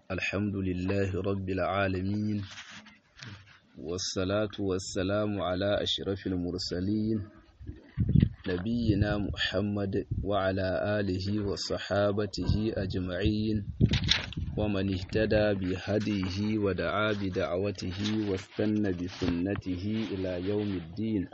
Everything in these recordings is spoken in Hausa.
الحمد لله رب العالمين والصلاة والسلام على أشرف المرسلين نبينا محمد وعلى آله وصحابته أجمعين ومن اهتدى بهديه ودعا بدعوته واستنى بسنته إلى يوم الدين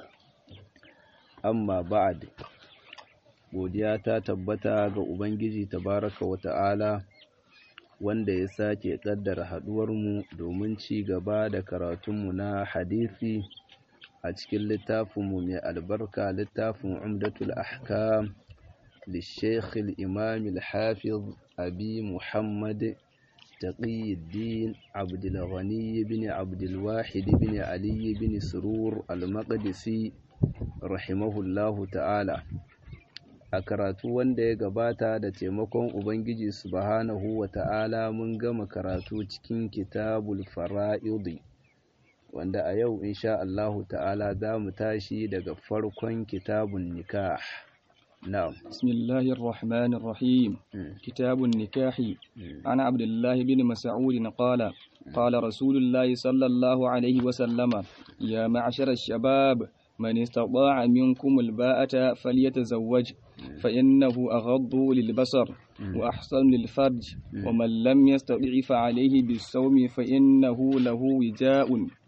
أما بعد godiya ta tabbata ga Ubangiji tabaraka wa ta'ala wanda ya sake ƙaddara haɗuwarmu domin ci gaba da karatunmu na hadisi a cikin littafinmu mai albarka littafin umdatul ahkam للشيخ الإمام الحافظ أبي محمد تقي الدين عبد الغني بن عبد الواحد بن علي بن سرور المقدسي رحمه الله تعالى a karatu wanda ya gabata da taimakon Ubangiji subhanahu wa ta'ala mun gama karatu cikin kitabul fara'idi wanda a yau insha Allahu ta'ala za mu tashi daga farkon kitabun nikah na'am bismillahir rahmanir rahim kitabun nikahi ana abdullahi bin mas'ud qala qala rasulullahi sallallahu alaihi wa sallama ya ma'ashara shabab من استطاع منكم الباءة فليتزوج فإنه أغض للبصر وأحسن للفرج ومن لم يستطع فعليه بالصوم فإنه له وجاء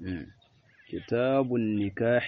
كتاب النكاح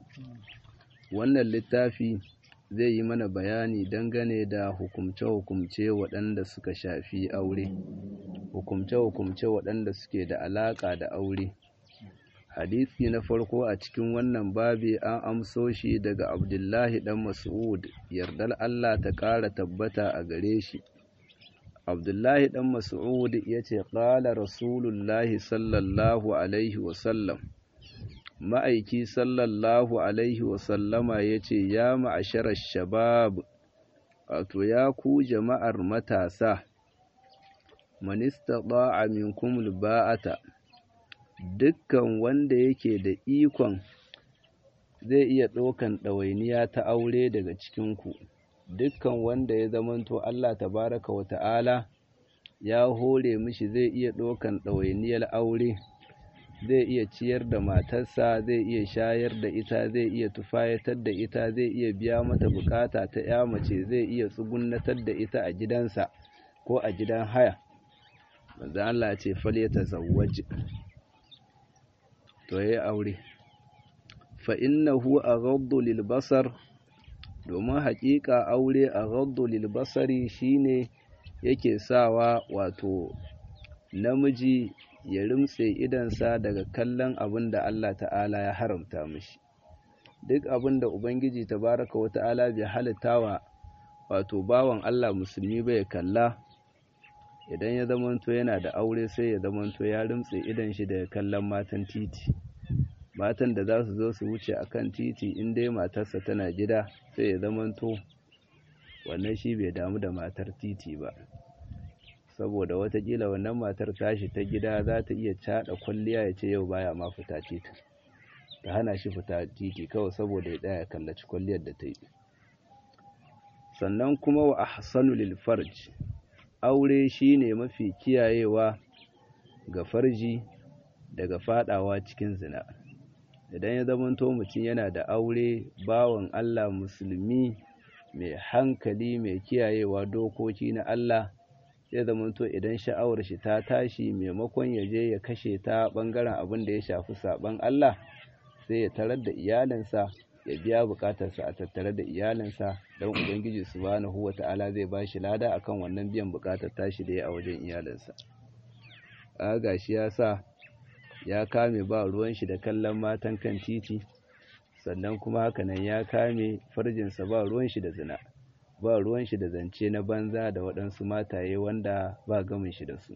wannan littafi zai yi mana bayani dangane da hukumce-hukumce waɗanda suka shafi aure hukumce-hukumce waɗanda suke da alaƙa da aure hadisi na farko a cikin wannan babi an amso shi daga abdullahi dan mas'ud yardar Allah ta ƙara tabbata a gare shi abdullahi dan mas'ud ya ce ƙala rasulullahi sallallahu alaihi wasallam ma'aiki sallallahu alaihi wasallama ya ce ya ma'asharar shabab wato ya ku jama'ar matasa manista ba'a minkum ba'ata dukkan wanda yake da ikon zai iya ɗaukan ɗawainiya ta aure daga cikinku dukkan wanda ya zamanto Allah tabaraka wa ta'ala ya hore mishi zai iya ɗaukan ɗawainiyar aure zai iya ciyar da matarsa zai iya shayar da ita zai iya tufayatar da ita zai iya biya mata bukata ta ya mace zai iya tsugunnatar da ita a gidansa ko a gidan haya manzo Allah ce fal ya tazawwaj to yayi aure fa innahu aghaddu lil basar domin haƙiƙa aure aghaddu lil basari shine yake sawa wato namiji ya rimtse idansa daga kallon abin da Allah ta'ala ya haramta mishi duk abin da ubangiji tabaraka wa ta'ala bai halittawa wato bawan Allah musulmi bai kalla idan ya zamanto yana da aure sai ya zamanto ya rimtse idan shi daga kallon matan titi matan da za su zo su wuce a kan titi in dai matarsa tana gida sai ya zamanto wannan shi bai damu da matar titi ba saboda watakila wannan matar tashi ta gida za ta iya caɗa kwalliya ya ce yau baya ma fita titi ta hana shi fita titi kawai saboda ya tsaya kallaci kwalliyar da ta yi sannan kuma wa ahsanu lil farj aure shine mafi kiyayewa ga farji daga fadawa cikin zina idan ya zamanto mutum yana da aure bawan Allah musulmi mai hankali mai kiyayewa dokoki na Allah zai zamanto idan sha'awar shi ta tashi maimakon ya je ya kashe ta bangaren abin da ya shafi saban Allah sai ya tarar da iyalinsa ya biya bukatarsa a tattare da iyalinsa don ubangiji subhanahu wata'ala zai ba shi lada akan wannan biyan bukatar tashi da ya a wajen iyalinsa a gashi ya sa ya kame ba ruwan shi da kallon matan kan titi sannan kuma hakanan ya kame farjinsa ba ruwan shi da zina ba ruwan shi da zance na banza da waɗansu mataye wanda ba gamin shi da su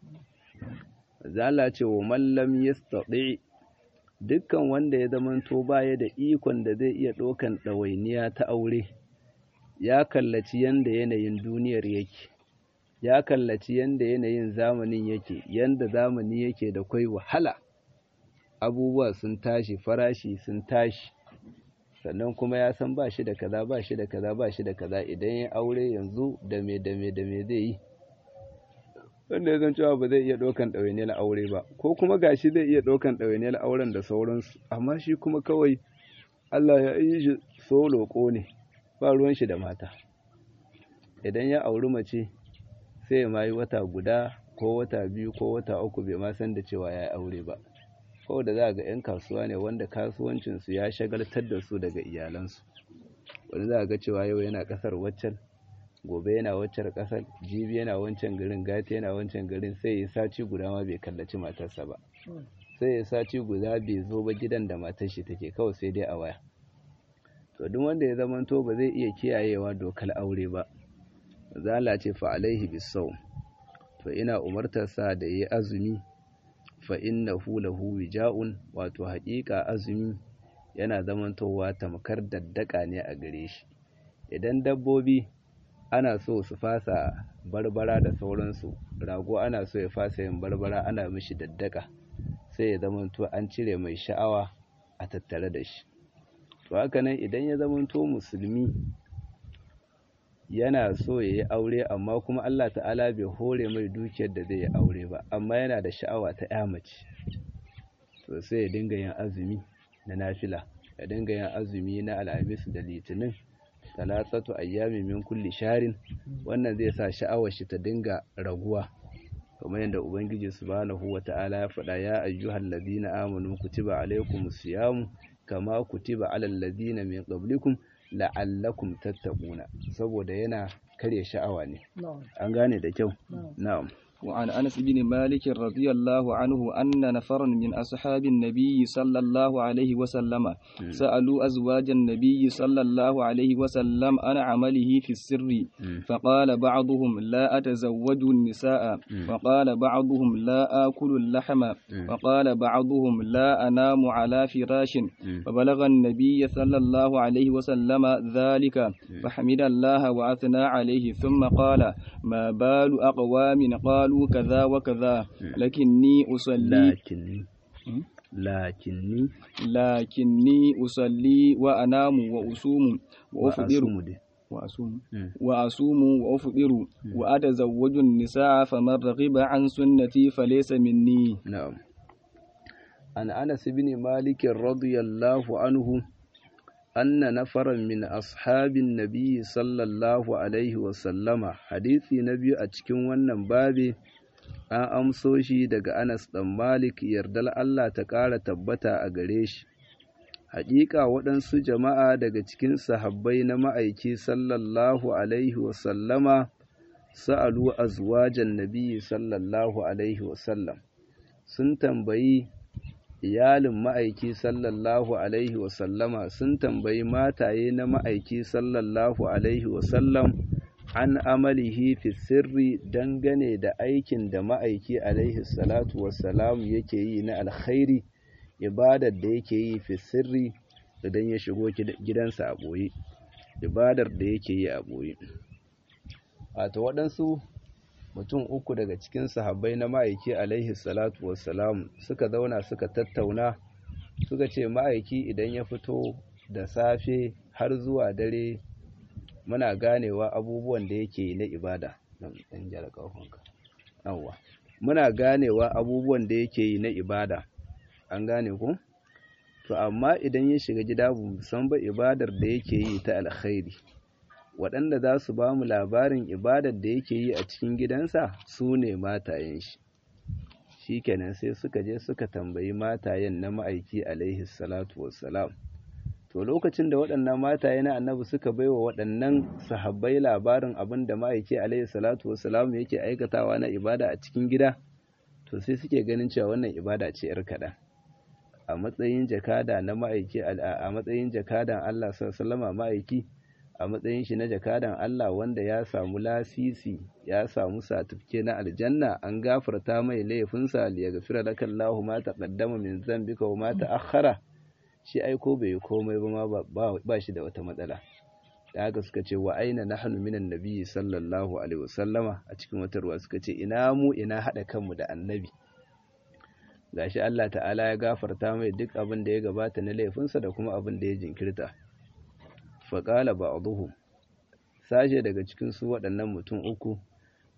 zala ce wa mallam yastati dukkan wanda ya zamanto baya da ikon da zai iya ɗaukan ɗawainiya ta aure ya kallaci yanda yanayin duniyar yake ya kallaci yanda yanayin zamanin yake yanda zamani yake da kwai wahala abubuwa sun tashi farashi sun tashi sannan kuma ya san ba shi da kaza ba shi da kaza ba shi da kaza idan ya aure yanzu da me da me da me zai yi wanda ya zan cewa ba zai iya ɗaukan ɗawainiyar aure ba ko kuma gashi zai iya ɗaukan ɗawainiyar auren da sauransu amma shi kuma kawai Allah ya yi shi solo ne ba ruwan shi da mata idan ya auri mace sai ma yi wata guda ko wata biyu ko wata uku bai ma san da cewa ya yi aure ba kawai da za ga 'yan kasuwa ne wanda kasuwancinsu ya shagaltar da su daga iyalansu wani za ga cewa yau yana ƙasar waccan gobe yana waccan ƙasar jibi yana wancan garin gata yana wancan garin sai ya saci guda ma bai kallaci matarsa ba sai ya saci guda bai zo ba gidan da matar shi take kawai sai dai a waya to duk wanda ya zamanto ba zai iya kiyayewa dokar aure ba zala ce fa alaihi bisawm to ina umartarsa da yi azumi fa innahu lahu wija'un wato haƙiƙa azumi yana zamantowa tamkar daddaka ne a gare shi idan dabbobi ana so su fasa barbara da sauransu rago ana so ya fasa yin barbara ana mishi daddaka sai ya zamanto an cire mai sha'awa a tattare da shi to haka nan idan ya zamanto musulmi yana so ya yi aure amma kuma Allah ta'ala bai hore mai dukiyar da zai yi aure ba amma yana da sha'awa ta ya mace to sai ya dinga yin azumi na nafila ya dinga yin azumi na alhamis da litinin talatatu ayyami min kulli sharin wannan zai sa sha'awar shi ta dinga raguwa kamar yadda ubangiji subhanahu wata'ala ya faɗa ya ayyuhal ladina amanu kutiba alaykumus siyamu kama kutiba alal ladina min qablikum la'allakum tattaquna saboda yana karya sha'awa ne an gane da kyau na'am وعن أنس بن مالك رضي الله عنه أن نفرا من أصحاب النبي صلى الله عليه وسلم سألوا أزواج النبي صلى الله عليه وسلم عن عمله في السر فقال بعضهم لا أتزوج النساء وقال بعضهم لا آكل اللحم وقال بعضهم لا أنام على فراش فبلغ النبي صلى الله عليه وسلم ذلك فحمد الله وأثنى عليه ثم قال ما بال أقوام قالوا قالوا كذا وكذا لكني أصلي لكني لكني لكني أصلي وأنام وأصوم وأفطر وأصوم وأصوم وأفطر وأتزوج النساء فمن رغب عن سنتي فليس مني نعم عن أنس بن مالك رضي الله عنه أن نفرا من أصحاب النبي صلى الله عليه وسلم حديثي نبي أتكون wannan babi an amso shi daga Anas ɗan Malik yardal Allah ta ƙara tabbata a gare shi haƙiƙa waɗansu jama'a daga cikin sahabbai na ma'aiki sallallahu alaihi wasallama sa'alu azwajan nabiyyi sallallahu alaihi wasallam sun tambayi iyalin ma'aiki sallallahu alaihi wasallama sun tambayi mataye na ma'aiki sallallahu alaihi wasallam an amalihi fi sirri dangane da aikin da ma'aiki alaihi salatu wassalam yake yi na alkhairi ibadar da yake yi fi sirri idan ya shigo gidansa a ɓoye ibadar da yake yi a ɓoye wato waɗansu mutum uku daga cikin sahabbai na ma'aiki alaihi salatu wassalam suka zauna suka tattauna suka ce ma'aiki idan ya fito da safe har zuwa dare muna ganewa abubuwan da yake yi na ibada muna ganewa abubuwan da yake yi na ibada an gane ku to amma idan ya shiga gida bu san ba ibadar da yake yi ta alkhairi waɗanda za su ba mu labarin ibadar da yake yi a cikin gidansa su ne matayen shi shi kenan sai suka je suka tambayi matayen na ma'aiki alaihi salatu wassalam to lokacin da waɗannan mataye na annabi suka baiwa waɗannan sahabbai labarin abin da ma'aiki alaihi salatu wassalam yake aikatawa na ibada a cikin gida to sai suke ganin cewa wannan ibada ce yar kaɗan a matsayin jakada na ma'aiki a matsayin jakadan Allah sallallahu alaihi ma'aiki a matsayin shi na jakadan Allah wanda ya samu lasisi ya samu satifike na aljanna an gafarta mai laifinsa li yaghfira laka Allahu ma taqaddama min dhanbika wa ma ta'akhkhara shi aiko bai komai ba ma ba shi da wata matsala da haka suka ce wa aina nahnu minan nabiyyi sallallahu alaihi wasallama a cikin wata ruwa suka ce ina mu ina hada kanmu da annabi gashi Allah ta'ala ya gafarta mai duk abin da ya gabata na laifinsa da kuma abin da ya jinkirta faƙala ba a sashe daga cikin su waɗannan mutum uku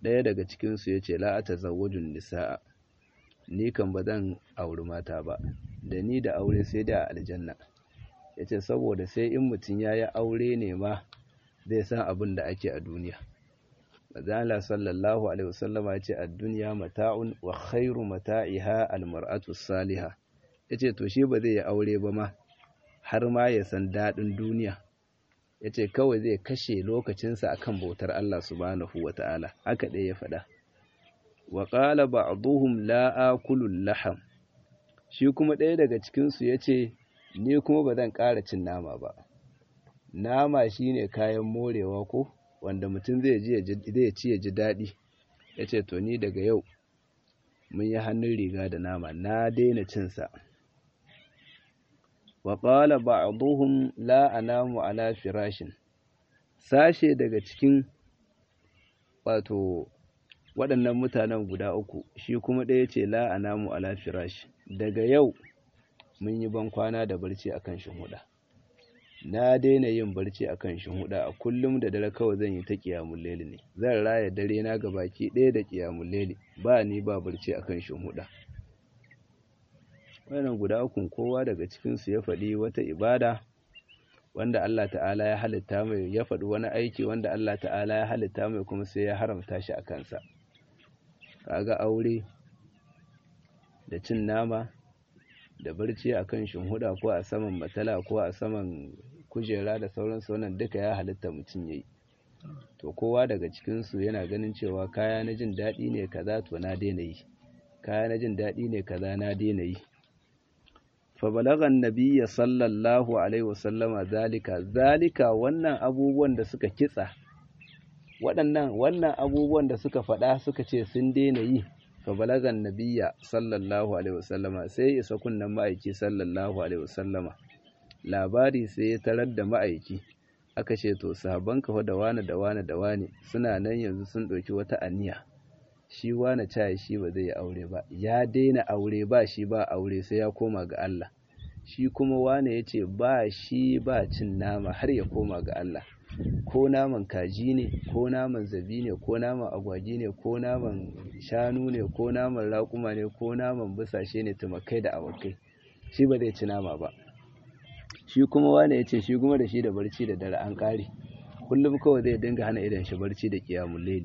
ɗaya daga cikinsu ya ce la'ata zawajun nisa'a ni kan ba zan auri mata ba da ni da aure sai da aljanna ya ce saboda sai in mutum ya yi aure ne ma zai san abin da ake a duniya Mazala sallallahu alaihi wasallama ya ce a duniya mata'un wa khairu mata'iha almar'atu saliha ya ce to shi ba zai yi aure ba ma har ma ya san daɗin duniya ya ce kawai zai kashe lokacinsa akan bautar Allah subhanahu wa ta'ala haka ɗaya ya faɗa wa ƙala ba'duhum la akulul laham shi kuma ɗaya daga cikinsu ya ce ni kuma ba zan ƙara cin nama ba nama shine kayan morewa ko wanda mutum zai ci ya ji daɗi ya ce to ni daga yau mun yi hannun riga da nama na daina cinsa wa ƙala ba'duhum la anamu ala firashin sashe daga cikin wato waɗannan mutanen guda uku shi kuma ɗaya ce la anamu ala firash daga yau mun yi ban kwana da barci akan shinhuda na daina yin barci akan shinhuda a kullum da dare kawai zan yi ta ƙiyamun leli ne zan raya dare na gabaki ɗaya da ƙiyamun leli ba ni ba barci akan shinhuda wannan guda ukun kowa daga cikinsu ya faɗi wata ibada wanda Allah ta'ala ya halitta mai ya faɗi wani aiki wanda Allah ta'ala ya halitta mai kuma sai ya haramta shi a kansa kaga aure da cin nama da barci a kan shinhuda ko a saman matala ko a saman kujera da sauransu wannan duka ya halitta mutum ya yi to kowa daga cikinsu yana ganin cewa kaya na jin daɗi ne kaza to na daina yi kaya na jin daɗi ne kaza na daina yi fabalagan nabiya sallallahu alaihi wasallama zalika zalika wannan abubuwan da suka kitsa waɗannan wannan abubuwan da suka faɗa suka ce sun daina yi fabalagan nabiya sallallahu alaihi wasallama sai isa kunnan ma'aiki sallallahu alaihi wasallama labari sai ya tarar da ma'aiki aka ce to sahabban kafa da wane da wane da wane suna nan yanzu sun ɗauki wata aniya shi wane caye shi ba zai yi aure ba ya daina aure ba shi ba aure sai ya koma ga Allah shi kuma wane ya ce ba shi ba cin nama har ya koma ga Allah ko naman kaji ne ko naman zabi ne ko naman agwagi ne ko naman shanu ne ko naman raƙuma ne ko naman busashe ne tumakai da awakai shi ba zai ci nama ba shi kuma wane ya ce shi kuma da shi da barci da dare an ƙare kullum kawai zai dinga hana idan shi barci da ƙiyamun laili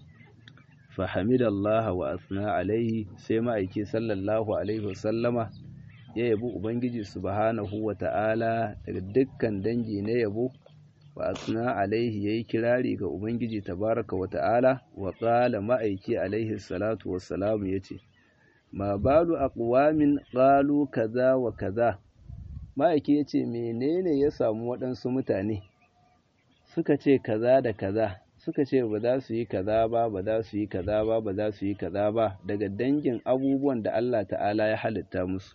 fahamid Allah wa asna alaihi sai ma'aiki sallallahu alaihi wasallama ya yabi Ubangiji subhanahu wa ta'ala daga dukkan dangi na yabo wa asna alaihi ya yi kirari ga Ubangiji tabaraka wa ta'ala wa ƙala ma'aiki alaihi salatu wassalamu ya ce, Ma balu aqwamin ƙalu kaza wa kaza, ma'aiki ya ce, menene ya samu waɗansu mutane suka ce kaza da kaza suka ce ba za su yi kaza ba ba za su yi kaza ba ba za su yi kaza ba daga dangin abubuwan da Allah ta'ala ya halitta musu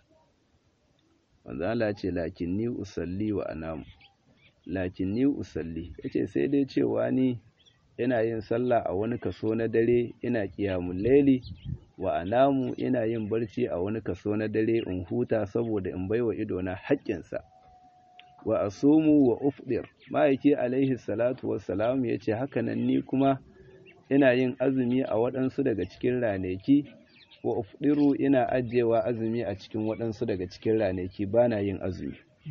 wanda Allah ce lakin ni usalli wa anamu lakin ni usalli yace sai dai cewa ni ina yin sallah a wani kaso na dare ina qiyamul laili wa anamu ina yin barci a wani kaso na dare in huta saboda in baiwa idona haƙƙinsa wa asumu wa ufdir ma'aiki alaihi salatu wassalam ya ce hakanan ni kuma ina yin azumi a waɗansu daga cikin ranaki wa ufdiru ina ajiyewa azumi a cikin waɗansu daga cikin ranaki ba na yin azumi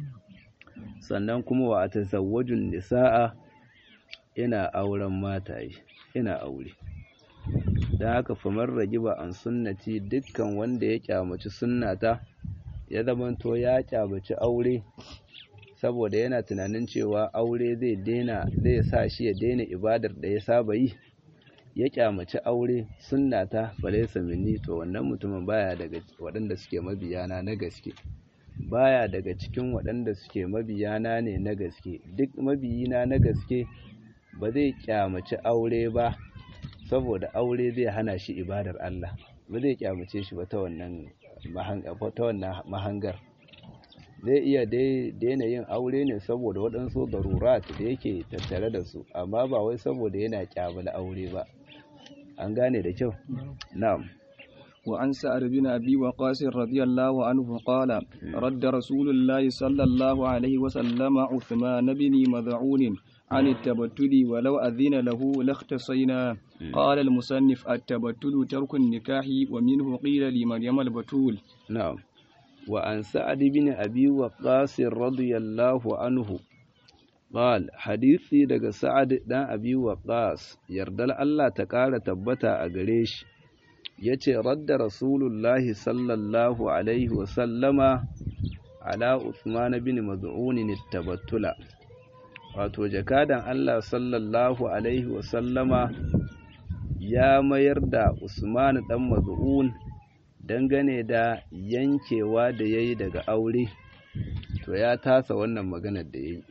sannan kuma wa a tazawwajun nisa'a ina auren mataye ina aure don haka famar ragiba an sunnati dukkan wanda ya kyamaci sunnata ya zamanto ya kyamaci aure saboda yana tunanin cewa aure zai daina zai sa shi ya daina ibadar da ya saba yi ya kyamaci aure sunnata falaysa minni to wannan mutumin baya daga waɗanda suke mabiyana na gaske baya daga cikin waɗanda suke mabiyana ne na gaske duk mabiyina na gaske ba zai kyamaci aure ba saboda aure zai hana shi ibadar Allah ba zai kyamace shi ba ta wannan mahangar zai iya daina yin aure ne saboda waɗansu darurat da yake tattare da su amma ba wai saboda yana kyamala aure ba an gane da kyau na'am وعن سعد بن أبي وقاص رضي الله عنه قال رد رسول الله صلى الله عليه وسلم عثمان بن مذعون عن التبتل ولو أذن له لاختصينا قال المصنف التبتل ترك النكاح ومنه قيل لمريم البتول نعم وعن سعد بن أبي وقاص رضي الله عنه قال حديثي daga Sa'ad dan Abi Waqqas yardal Allah ta ƙara tabbata a gare shi yace radda Rasulullahi sallallahu alaihi wa sallama ala Uthman bin Maz'un tabattula wato jakadan Allah sallallahu alaihi wa sallama ya mayar da Usman dan Maz'un dangane da yankewa da yayi daga aure to ya tasa wannan maganar da yayi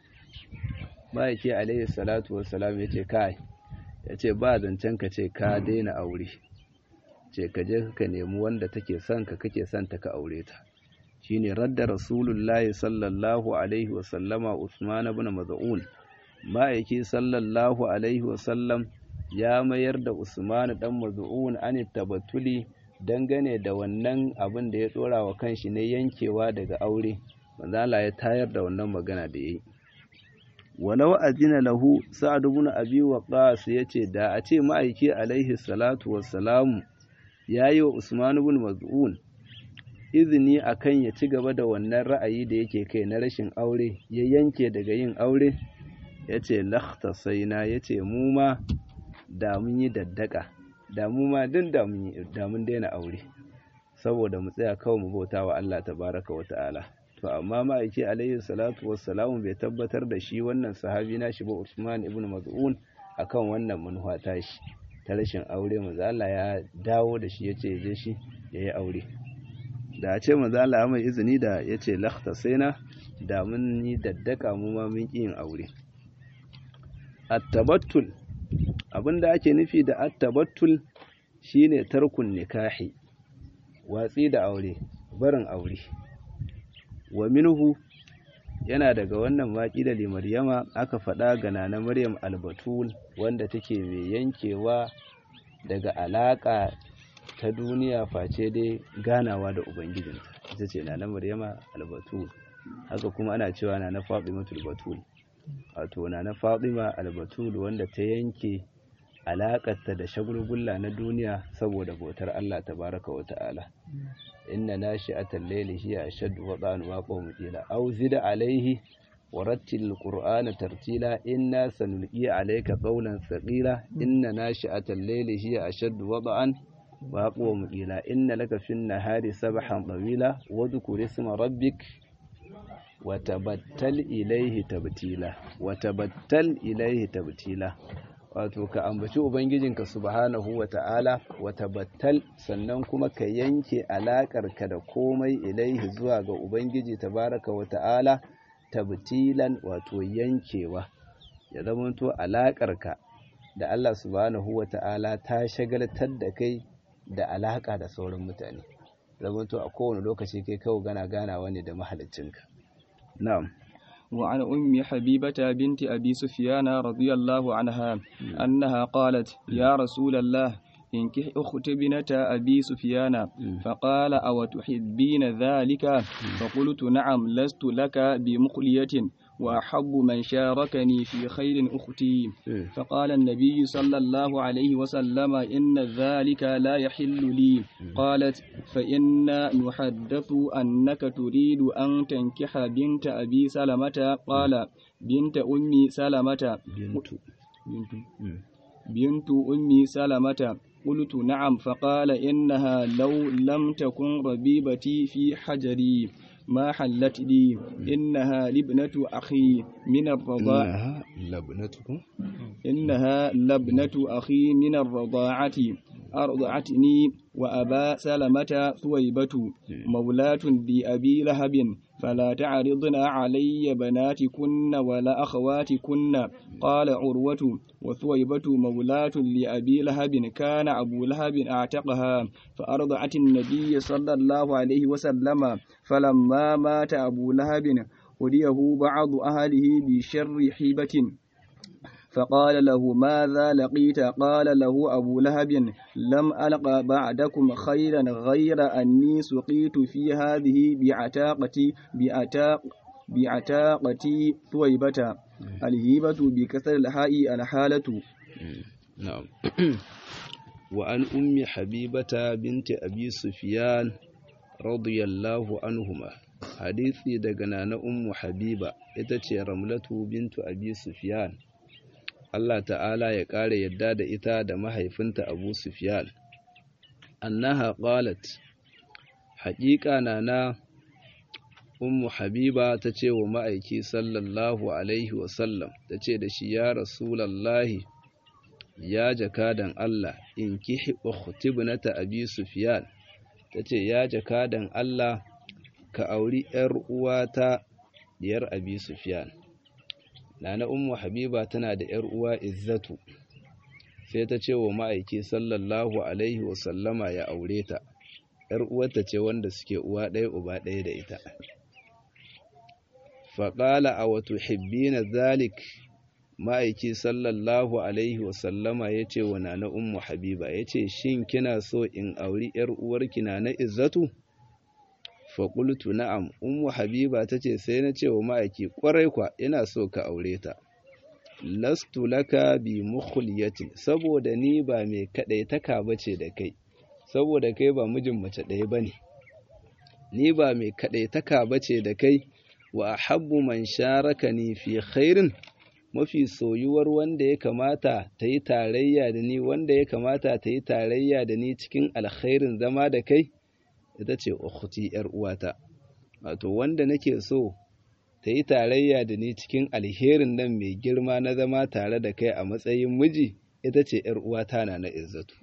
ma'aiki alaihi salatu wassalam ya ce kai ya ce ba zancen ka ce ka daina aure ce ka je ka nemi wanda take son ka kake son ta ka aure ta shine radda rasulullahi sallallahu alaihi wasallama usman ibn maz'un ma'aiki sallallahu alaihi wasallam ya mayar da usman dan maz'un an tabattuli dangane da wannan abin da ya dora wa kanshi ne yankewa daga aure manzo Allah ya tayar da wannan magana da yayi walau azina lahu sa'ad ibn abi waqas yace da a ce ma'aiki alaihi salatu wassalamu yayi wa usman ibn maz'un izini akan ya ci gaba da wannan ra'ayi da yake kai na rashin aure ya yanke daga yin aure yace lakhtasaina yace mu ma da mun yi daddaka da mu ma din da mun da mun daina aure saboda mu tsaya kawai mu bauta wa Allah tabaraka wa ta'ala to amma ma'aiki alayhi salatu wassalamu bai tabbatar da shi wannan sahabi na shi ba Usman ibn Maz'un akan wannan manufa ta shi ta rashin aure manzo Allah ya dawo da shi yace je shi yayi aure da a ce manzo Allah ya mai izini da yace lakhtasaina da mun yi daddaka mu ma mun yin aure at-tabattul abinda ake nufi da at-tabattul shine tarkun nikahi watsi da aure barin aure wa minhu yana daga wannan waƙi da limaryama aka faɗa ga nana maryam albatul wanda take mai yankewa daga alaƙa ta duniya face dai ganawa da ubangijinta ita ce nana maryama albatul haka kuma ana cewa nana fatimatul batul wato nana fatima albatul wanda ta yanke alaƙarta da shagulgulla na duniya saboda bautar Allah tabaraka wa ta'ala inna nashi'atal layli hiya ashaddu wada'an wa qawmu qila aw zid alayhi wa rattil qur'ana tartila inna sanulqi alayka qawlan thaqila inna nashi'atal layli hiya ashaddu wada'an wa qawmu qila inna laka fin nahari sabhan tawila wa dhkur isma rabbik wa tabattal ilayhi tabtila wa tabattal ilayhi tabtila wato ka ambaci ubangijinka subhanahu wa ta'ala wa tabattal sannan kuma ka yanke alaƙarka da komai ilaihi zuwa ga ubangiji tabaraka wa ta'ala tabtilan wato yankewa ya zamanto alaƙarka da Allah subhanahu wa ta'ala ta shagaltar da kai da alaƙa da sauran mutane zamanto a kowane lokaci kai kawo gana ganawa ne da mahaliccinka na'am وعن أم حبيبة بنت أبي سفيان رضي الله عنها أنها قالت يا رسول الله انكح أخت بنة أبي سفيان فقال أو تحبين ذلك فقلت نعم لست لك بمخلية وأحب من شاركني في خير أختي فقال النبي صلى الله عليه وسلم إن ذلك لا يحل لي قالت فإنا نحدث أنك تريد أن تنكح بنت أبي سلمة قال بنت أمي سلمة بنت بنت أمي سلمة قلت نعم فقال إنها لو لم تكن ربيبتي في حجري ما حلت لي إنها لابنة أخي من الرضاعة إنها لبنتكم إنها لابنة أخي من الرضاعة أرضعتني وأبا سلمة ثويبة مولاة لأبي لهب فلا تعرضن علي بناتكن ولا أخواتكن قال عروة وثويبة مولاة لأبي لهب كان أبو لهب أعتقها فأرضعت النبي صلى الله عليه وسلم فلما مات أبو لهب وليه بعض أهله بشر حيبة فقال له ماذا لقيت قال له أبو لهب لم ألق بعدكم خيرا غير أني سقيت في هذه بعتاقتي بعتاق بعتاقة ثويبة الهيبة بكسر الهاء الحالة نعم وعن أم حبيبة بنت أبي سفيان رضي الله عنهما hadisi daga nana ummu habiba ita ce ramlatu bintu abi sufyan Allah ta'ala ya ƙara yadda da ita da mahaifinta abu sufyan annaha qalat haƙiƙa nana ummu habiba ta ce wa ma'aiki sallallahu alaihi wasallam ta ce da shi ya rasulallahi ya jakadan Allah in kihi ukhtibnata abi sufyan ta ce ya jakadan Allah ka auri ‘yar uwata diyar abi Sufyan. Nana Ummu Habiba tana da ‘yar uwa Izzatu, sai ta ce wa ma'aiki sallallahu Alaihi wasallama ya aure ta, ‘yar uwarta ce wanda suke uwa ɗaya uba ɗaya da ita. Faƙala a wato hibbina zalik ma'aiki sallallahu Alaihi wasallama ya ce wa Nana Ummu Habiba, ya ce, Shin kina so in auri ‘yar uwarki na na Izzatu? faƙultu na'am ummu habiba ta ce sai na ce wa ma'aiki ƙwarai kwa ina so ka aure ta lastu laka bi mukhliyatin saboda ni ba mai kaɗai taka bace da kai saboda kai ba mijin mace ɗaya bane ni ba mai kaɗai taka bace da kai wa ahabbu man sharakani fi khairin mafi soyuwar wanda ya kamata ta yi tarayya da ni wanda ya kamata ta yi tarayya da ni cikin alkhairin zama da kai ita ce ukhti yar uwata wato wanda nake so ta yi tarayya da ni cikin alherin nan mai girma na zama tare da kai a matsayin miji ita ce yar uwata na na izzatu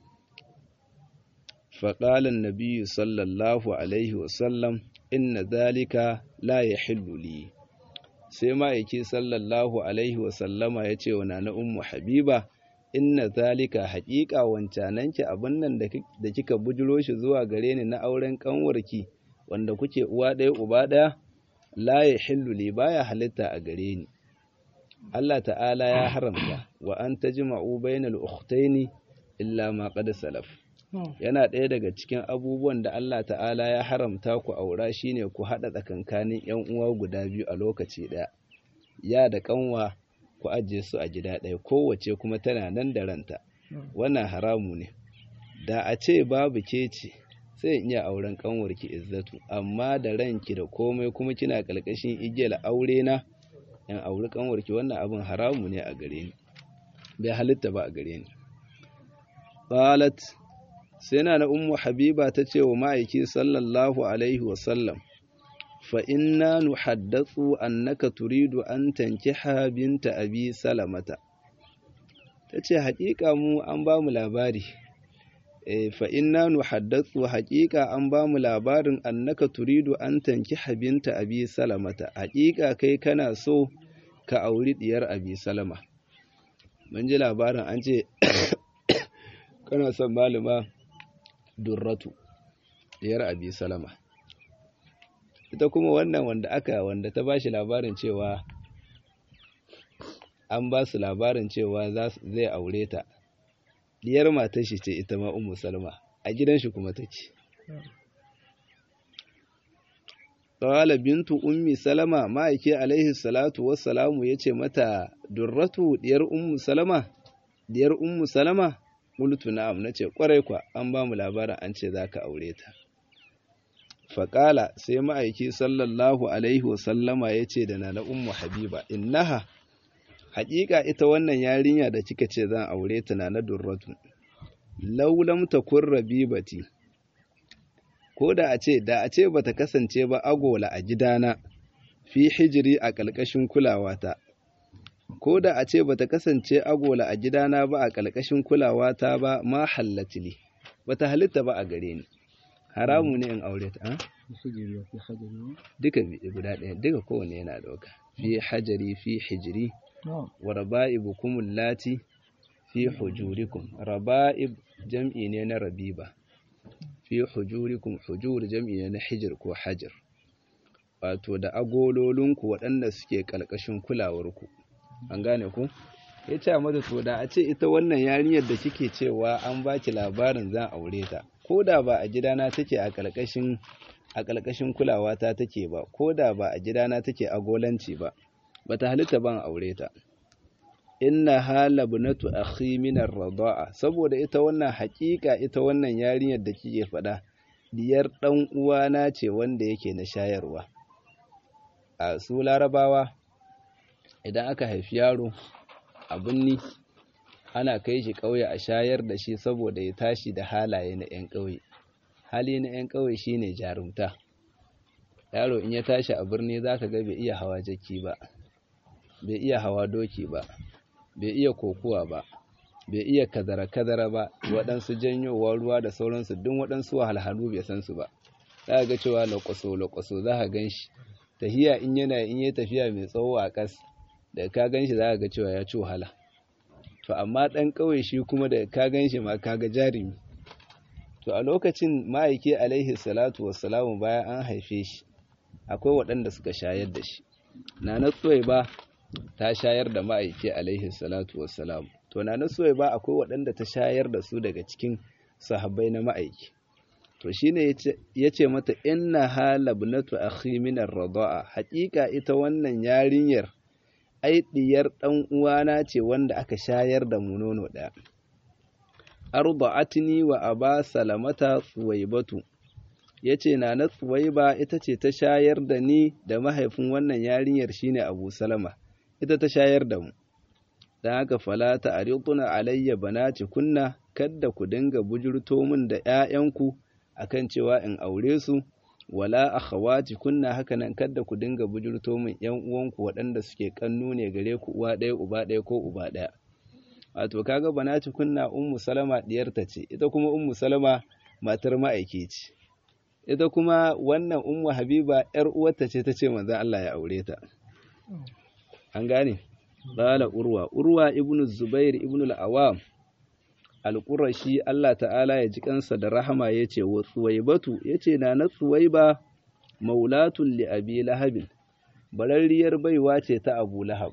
faƙalan nabiyyu sallallahu alaihi wasallam inna zalika la yahillu li sai ma'aiki sallallahu alaihi wasallama ya ce wa na ummu habiba inna zalika haƙiƙa wancananki abin nan da kika bujiro shi zuwa gare ni na auren ƙanwarki wanda kuke uwa ɗaya uba ɗaya la ya hillu li baya halitta a gare ni Allah ta'ala ya haramta wa an tajma'u bainal ukhtaini illa ma qad salaf yana ɗaya daga cikin abubuwan da Allah ta'ala ya haramta ku aura shine ku haɗa tsakankanin ƴan uwa guda biyu a lokaci ɗaya ya da ƙanwa ku ajiye su a gida ɗaya kowace kuma tana nan da ranta wannan haramu ne da a ce babu ke ce sai in iya auren kanwarki izzatu amma da ranki da komai kuma kina ƙarƙashin igiyar aure na in auri kanwarki wannan abin haramu ne a gare ni bai halitta ba a gare ni qalat sai na ummu habiba ta ce wa ma'aiki sallallahu alaihi wa sallam فإنا نحدث أنك تريد أن تنكح بنت أبي سلمة tace haƙiƙa mu an ba mu labari eh fa inna nuhaddathu haƙiƙa an ba mu labarin annaka turidu an tankiha binta abi salamata haƙiƙa kai kana so ka auri diyar abi salama mun ji labarin an ce kana son malama durratu diyar abi salama ita kuma wannan wanda aka wanda ta bashi labarin cewa an ba su labarin cewa zai aure ta diyar matar shi ce ita ma ummu salma a gidan shi kuma take qala bintu ummi salama ma'aike alaihi salatu wassalamu yace mata durratu diyar ummu salama diyar ummu salama qultu na'am nace kwarai kwa an ba mu labarin an ce zaka aure ta faƙala sai ma'aiki sallallahu alaihi wasallama ya ce da na ummu habiba innaha haƙiƙa ita wannan yarinya da kika ce zan aure ta na na durratu laulam takun rabibati ko da a ce da a ce bata kasance ba agola a gidana fi hijiri a ƙalƙashin kulawata ko da a ce bata kasance agola a gidana ba a ƙalƙashin kulawata ba ma hallatili bata halitta ba a gare ni haramu ne in aure ta duka guda ɗaya duka kowane yana ɗauka fi hajari fi hijiri wa raba'ibukum allati fi hujurikum raba'ib jam'i ne na rabiba fi hujurikum hujur jam'i ne na hijir ko hajar wato da agololinku waɗanda suke ƙalƙashin kulawarku an gane ku ya ce mata to da a ce ita wannan yarinyar da kike cewa an baki labarin zan aure ta ko da ba a gidana take a ƙarƙashin a ƙarƙashin kulawa ta take ba ko da ba a gidana take agolanci ba bata halitta ban aure ta inna hala bunatu akhi min ar-rida'a saboda ita wannan haƙiƙa ita wannan yarinyar da kike faɗa diyar dan uwana ce wanda yake na shayarwa a su larabawa idan aka haifi yaro a binni ana kai shi ƙauye a shayar da shi saboda ya tashi da halaye na 'yan ƙauye hali na 'yan ƙauye shine jarumta yaro in ya tashi a birni za ka ga bai iya hawa jaki ba bai iya hawa doki ba bai iya kokuwa ba bai iya kazara-kazara ba waɗansu janyowa ruwa da sauransu duk waɗansu wahalhalu bai san su ba za ga cewa lakwaso-lakwaso za ka gan shi tafiya in yana in yi tafiya mai tsawo a ƙas da ka gan shi za ka ga cewa ya ci wahala to amma ɗan ƙauye shi kuma da ka gan shi ma ka ga jarumi to a lokacin ma'aiki alaihi salatu wassalamu bayan an haife shi akwai waɗanda suka shayar da shi na na ba ta shayar da ma'aiki alaihi salatu wassalam to na nasuwai ba akwai waɗanda ta shayar da su daga cikin sahabbai na ma'aiki to shine yace mata inna halabnatu akhi min ar-rida'a haƙiƙa ita wannan yarinyar ai diyar dan uwana ce wanda aka shayar da mu nono ɗaya arda'atni wa aba salamata suwaibatu yace na na suwaiba ita ce ta shayar da ni da mahaifin wannan yarinyar shine abu salama ita ta shayar da mu don haka fala ta ariduna alayya banati kunna kadda ku dinga bujurto min da ƴaƴanku akan cewa in aure su wala akhawati kunna haka nan kadda ku dinga bujurto min ƴan uwanku waɗanda suke kannu ne gare ku uwa ɗaya uba ɗaya ko uba ɗaya wato kaga banati kunna ummu salama diyarta ce ita kuma ummu salama matar ma'aiki ce ita kuma wannan ummu habiba ƴar uwarta ce ta ce manzon Allah ya aure ta an gane Bala Urwa, Urwa ibn Zubair ibn al'awam, al'urashi Allah ta'ala ya ji kansa da rahama ya ce, wa Tsuwaibatu ya ce, na na Tsuwaiba maulatun li abi lahabin, bararriyar baiwa ce ta Abu Lahab.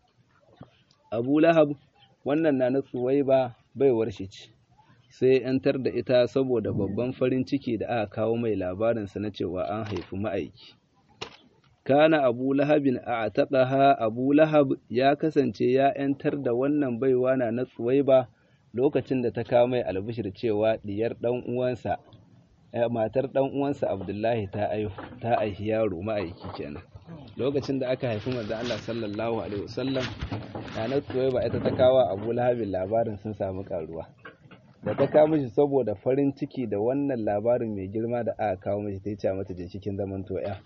Abu Lahab, wannan na na Tsuwaiba baiwar shi ce, sai ‘yantar da ita saboda babban farin ciki da aka kawo mai labarinsa na cewa an haifi ma'aiki. kana abu lahabin a taɓaha abu lahab ya kasance ya ‘yantar da wannan baiwa na na tsuwaiba lokacin da ta kawo mai albishir cewa diyar ɗan uwansa matar ɗan uwansa abdullahi ta ta aihi yaro ma'aiki kenan lokacin da aka haifi manzon Allah sallallahu alaihi wasallam na na tsuwaiba ita ta kawo abu lahabin labarin sun samu karuwa da ta kawo mishi saboda farin ciki da wannan labarin mai girma da aka kawo mishi ta yi ce mata jinshikin zaman toya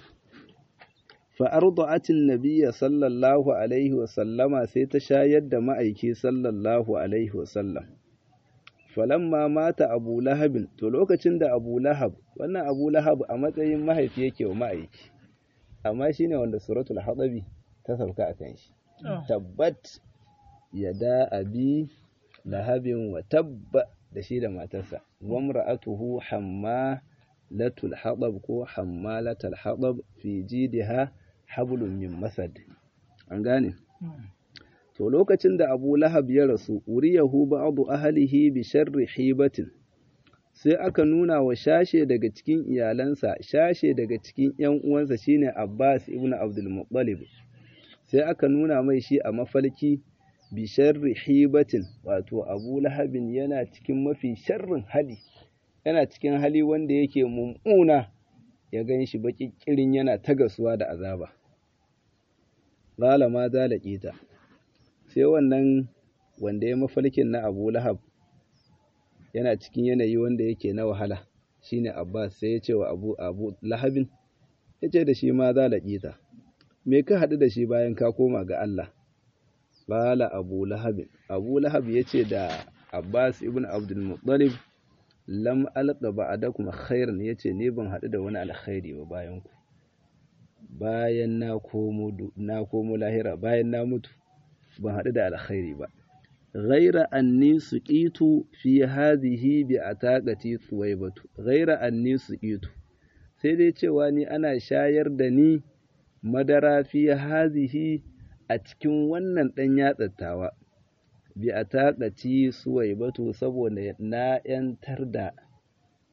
فأرضعت النبي صلى الله عليه وسلم سيتشايد مأيكي صلى الله عليه وسلم فلما مات أبو لهب تلوكacin da Abu Lahab wannan Abu Lahab a matsayin mahaifi yake wa ma'aiki amma shine wanda suratul hadabi ta sauka akan shi tabbat yada abi lahabin wa tabba da shi da matarsa wa imra'atuhu hamma latul hadab ko hammalatul hadab fi jidiha hablum min masad an gane to lokacin da Abu Lahab ya rasu uriyahu ba'du ahlihi bi sharri hibatin sai aka nuna wa shashe daga cikin iyalansa shashe daga cikin ƴan uwansa shine Abbas ibn Abdul Muttalib sai aka nuna mai shi a mafalki bi sharri hibatin wato Abu Lahabin yana cikin mafi sharrin hali yana cikin hali wanda yake mummuna ya gan shi baƙi ƙirin yana ta gasuwa da azaba. Zala ma zalaƙe ta, sai wannan wanda ya mafalkin na Abu Lahab yana cikin yanayi wanda yake na wahala shine Abbas sai ya ce wa Abu Abu Lahabin ya ce da shi ma zalaƙe ta. Me ka haɗu da shi bayan ka koma ga Allah? Bala Abu Lahabin. Abu Lahab ya ce da Abbas ibn Abdul Muttalib lam alqa ba'dakum khairan yace ne ban hadu da wani alkhairi ba bayan ku bayan na komo na komo lahira bayan na mutu ban hadu da alkhairi ba ghaira anni suqitu fi hadhihi bi ataqati suwaybatu ghaira anni suqitu sai dai cewa ni ana shayar da ni madara fi hadhihi a cikin wannan dan yatsattawa bi a taƙaci suwaibatu saboda na ‘yantar da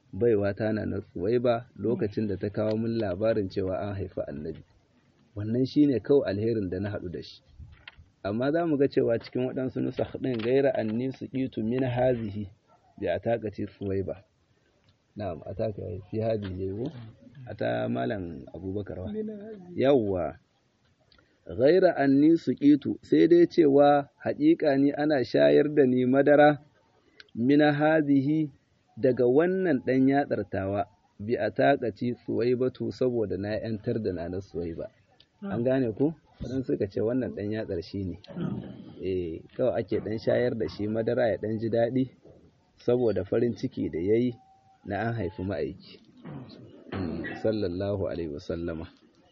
baiwa ta na na suwaiba lokacin da ta kawo min labarin cewa an haifi annabi wannan shine kawai alherin da na haɗu da shi amma za mu ga cewa cikin waɗansu nusa ɗin gaira anni su ƙitu min hazihi bi a takaci suwaiba na'am a taka fi hazihi yayi a ta malam abubakar wa yawwa gaira anni su ƙitu sai dai cewa haƙiƙa ni ana shayar da ni madara min hazihi daga wannan ɗan yatsartawa bi a takaci suwaibatu saboda na ‘yantar da na na suwaiba an gane ku waɗansu suka ce wannan ɗan yatsar shi ne eh kawai ake ɗan shayar da shi madara ya ɗan ji daɗi saboda farin ciki da ya yi na an haifi ma'aiki sallallahu alaihi wasallama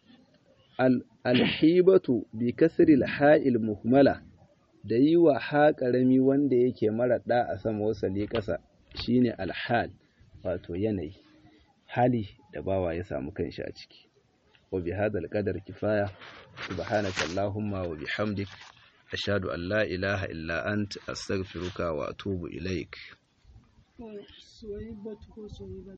alhibatu bi kasri ha'il muhmala da yi wa ha ƙarami wanda yake mara ɗa a sama wasali ƙasa shine alhal wato yanayi hali da bawa ya samu kanshi a ciki wa bi hadal qadar kifaya subhanaka allahumma wa bihamdik ashhadu an la ilaha illa ant astaghfiruka wa atubu ilaik